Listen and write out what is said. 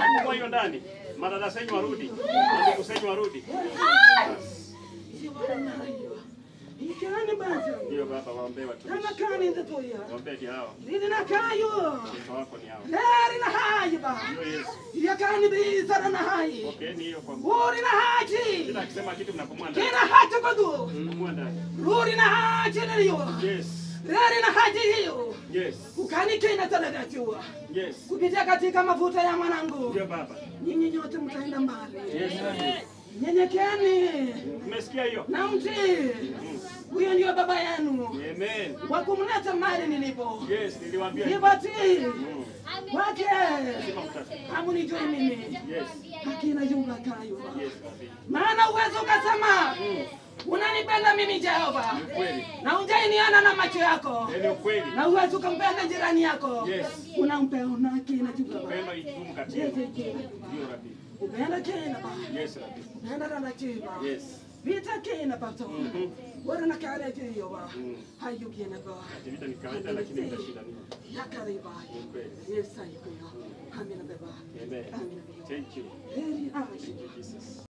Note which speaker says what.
Speaker 1: Fungua hiyo ndani. Madada senyu warudi. Ndugu senyu warudi.
Speaker 2: Ikani basi.
Speaker 1: Ndio baba waombee watu.
Speaker 2: Kama kani nzatoya.
Speaker 1: Waombee ni hao.
Speaker 2: Lidi na kayo.
Speaker 1: Watoto wako ni hao.
Speaker 2: Leri na hayi ba.
Speaker 1: Ndio Yesu.
Speaker 2: Yakani bizara na hayi.
Speaker 1: Pokeeni hiyo kwa
Speaker 2: Uri na haji.
Speaker 1: Kila akisema kitu mnapomua ndani.
Speaker 2: Kina hata kodu.
Speaker 1: Mnapomua ndani.
Speaker 2: Ruri na haji niliyo.
Speaker 1: Yes.
Speaker 2: Leri na haji hiyo.
Speaker 1: Yes.
Speaker 2: Ukani kina talagatiwa.
Speaker 1: Yes.
Speaker 2: Kupitia katika mafuta ya mwanangu.
Speaker 1: Ndio baba.
Speaker 2: Nyinyi nyote mtaenda mbali.
Speaker 1: Yes. Amen.
Speaker 2: Nyenyekeni
Speaker 1: Umesikia hiyo?
Speaker 2: na mtii. Huyo ndio baba yenu
Speaker 1: Amen.
Speaker 2: wa kumleta mali nilipo.
Speaker 1: Yes, niliwaambia hivyo.
Speaker 2: Nipatii
Speaker 1: Mm.
Speaker 2: wake
Speaker 1: Lazima mtafute.
Speaker 2: hamunijui mimi,
Speaker 1: Yes.
Speaker 2: akina yunga kayo.
Speaker 1: Yes, David.
Speaker 2: Maana uwezo ukasema unanipenda mimi Jehova,
Speaker 1: Kweli.
Speaker 2: na unjainiana na macho yako,
Speaker 1: Ni ukweli.
Speaker 2: na uwezo ukampenda jirani yako,
Speaker 1: Yes.
Speaker 2: unampea na kina yunga
Speaker 1: Upendo idumu kati
Speaker 2: Yes,
Speaker 1: yetu.
Speaker 2: yes, yes.
Speaker 1: Ndio Rabi.
Speaker 2: upenda kina ba
Speaker 1: Yes, Rabi.
Speaker 2: upenda rana chiba
Speaker 1: Yes.
Speaker 2: vita kina pato
Speaker 1: Mhm.
Speaker 2: bora na kale kiyo ba
Speaker 1: Mm.
Speaker 2: hayu kina ba
Speaker 1: Ati vita ni kawaida lakini mtashinda nini?
Speaker 2: yakariba
Speaker 1: Ni ukweli.
Speaker 2: yes ayo hamina beba
Speaker 1: Amen.
Speaker 2: amina beba
Speaker 1: Thank you.
Speaker 2: heri ashi
Speaker 1: Jesus.